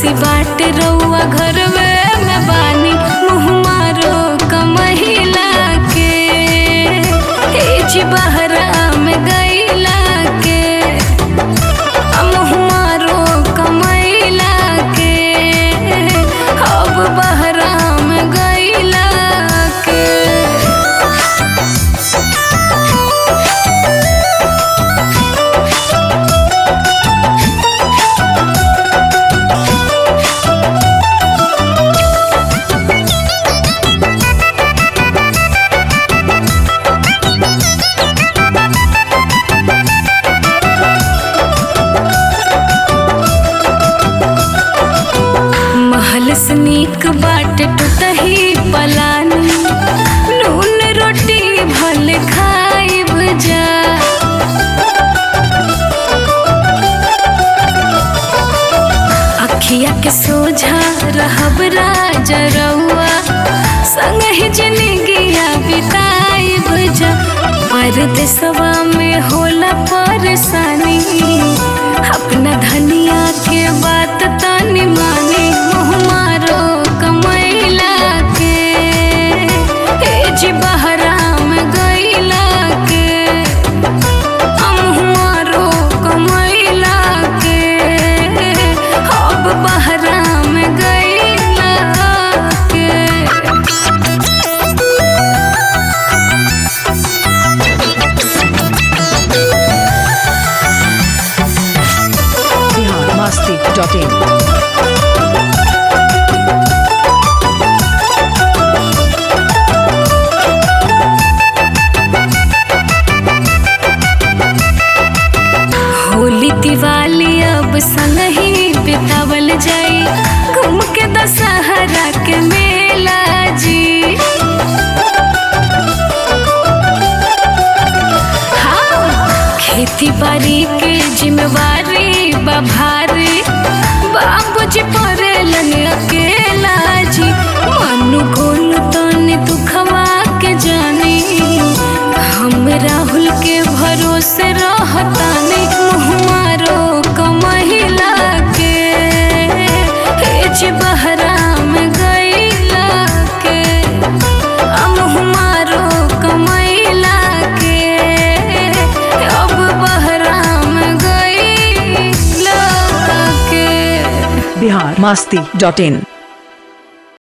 खुशी बाट रउआ घर में बानी मुँह मारो कमहिला के एज बहरा में गईला के मुँह मारो कमैला के अब बहरा में गईला के महल से नीक बाट टूटही पलानी नून रोटी भल खाइब जा अखिया के सोझा रहब राजा रउआ संग ही जिंदगिया बिताइब जा परदेसवा में होला परेशानी अपना धनिया के बात तानी मानी मुँह मारो कमैला के एज बहरा में गईला के मुँह मारो कमैला के अब बहरा में गईला के biharmasti.in होली दिवाली अब संग ही बितावल जाई घूम के दशहरा के मेला जी हाँ, खेती बाड़ी के जिम्मेवारी बभारी बाबूजी परेलन अकेला जी मनु गोल तनी दुखवा के जानी हम राहुल के भरोसे रहतानी मुँह मारो कमहिला के एज बहरा में गईला के मुँह मारो कमैला के अब बहरा में गईला के biharmasti.in